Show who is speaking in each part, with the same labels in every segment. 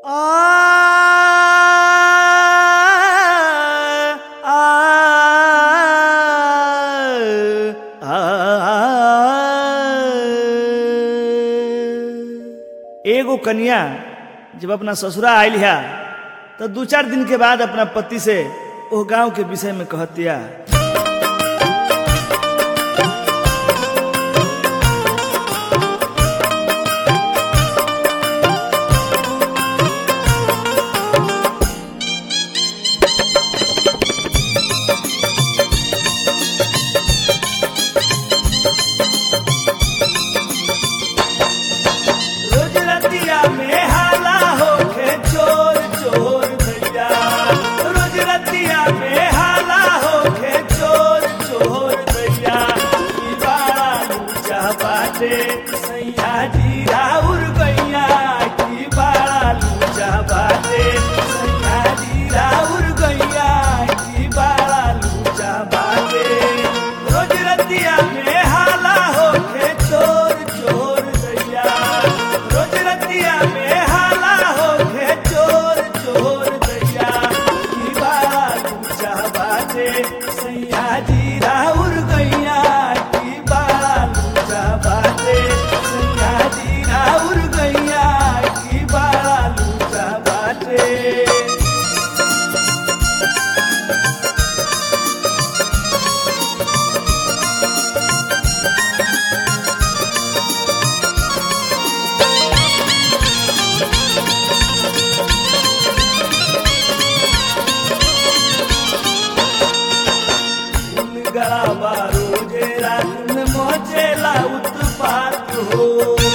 Speaker 1: एगो कन्या जब अपना ससुरा आयल है तो दू चार दिन के बाद अपना पति से ओ गांव के विषय में कहतिया रोज रतिया में हाला होके चोर चोर भैया रोज रतिया में हाला होके चोर चोर भैया ई बाड़ा लूचा बाटे सैया जी राउर गैया की बाड़ा लूचा बाटे सैया जी राउर गैया की बाड़ा लूचा बाटे रोज रतिया में हाला होके चोर चोर भैया रोज रतिया में हाला होके चोर चोर दैया की बाड़ा लूचा बाटे सैया जी राउर गैया की बाड़ा लूचा बाटे सैया जी राउर गैया की बाड़ा लूचा बाटे गलावा रोजे रात में मोचेला उत्पात हो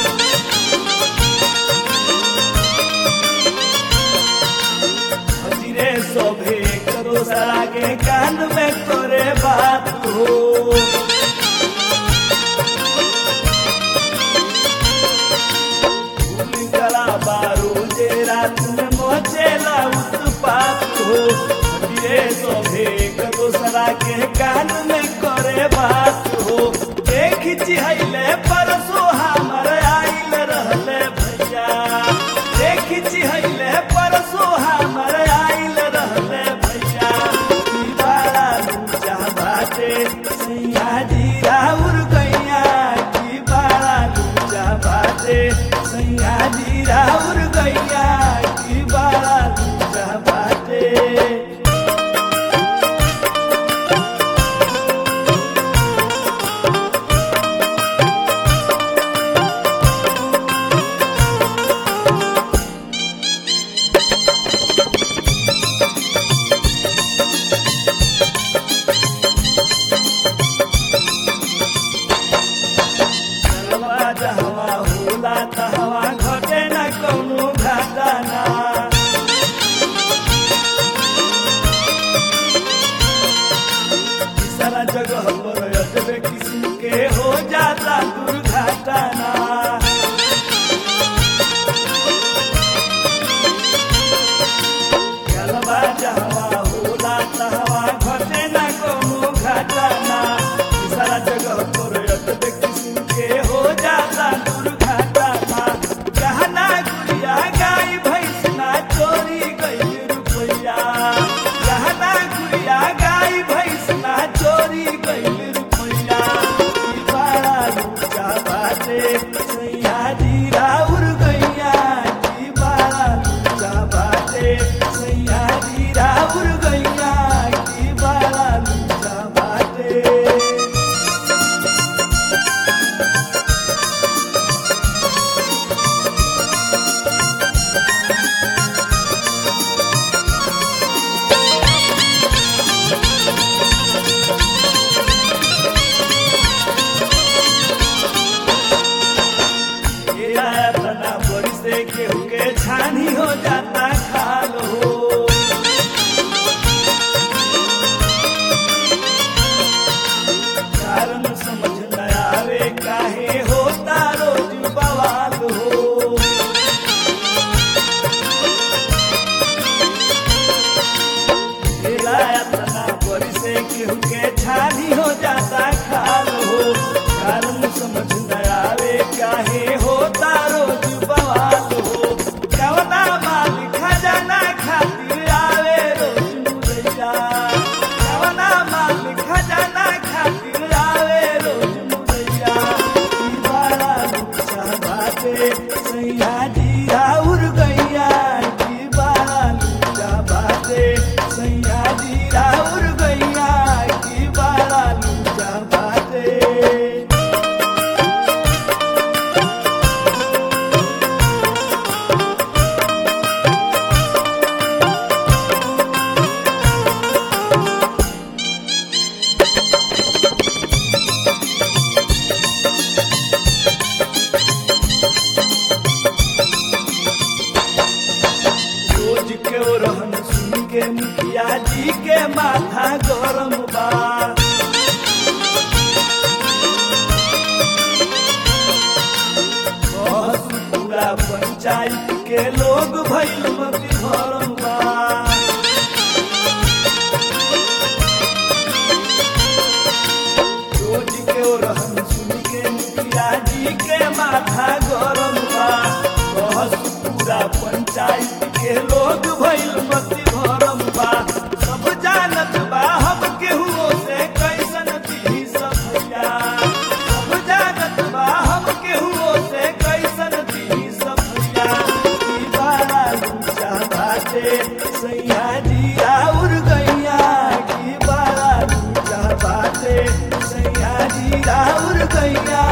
Speaker 1: हजीरे शोभे करो सरा के कान में तोरे बात हो फूल गलावा रोजे रात में मोचेला उत्पात हो हजीरे शोभे करो सरा के कान में करे बात हो देख चिहले परसो हमर आइल रहले भैया देख चिहले परसो हमर आइल रहले भैया ई बाड़ा लूचा बाटे सैया जी राउर गैया की बाड़ा लूचा बाटे सैया जी राउर गैया की बाड़ा लूचा बाटे चलवा जहवा होला तहवा घटे न कौनो घाटा ना सारा जगह पर अजबे किस्म के हो जाता दुर्घटना चलवा जहवा होला तहवा घटे न कौनो घटना सारा जगह पर अजबे किस्म के हो जाता दुर्घटना गहना गुड़िया गाय भैंस ना चोरी गई रुपैया गहना गुड़िया गाय भैंस ना चोरी गई रुपैया ई बाड़ा लूचा बाटे सैया जी राउर गैया की बाड़ा लूचा बाटे सैया जी राउर गैया की बाड़ा लूचा बाटे तेरा अपना बड़ी से केहू के छानी हो जाता खाल हो कारण समझ न आवे काहे होता रोज बवाल हो तेरा अपना बड़ी से केहू के छानी हो जाता खाल हो कारण समझ न आवे काहे होता रोज बवाल हो कवना मालिक बाटे सैया जी राउर गैया की बड़ा लूटा बाटे सैया जी राउर गैया की बड़ा लूटा बाटे रोज के ओ रहन सुन के मुखिया जी के माथा गरम बा बस पूरा पंचायत के लोग भइल मती भरम बा रोज के ओ रहन सुन के मुखिया जी के माथा गरम बा बस पूरा पंचायत के लोग भइल मती भरम बा सब जानत बा हम केहू से कैसन दी सफैया सब जानत बा हम केहू से कैसन दी सफैया की बड़ा लूचा बाटे सैया जी राउर गैया की बड़ा लूचा बाटे सैया जी राउर गैया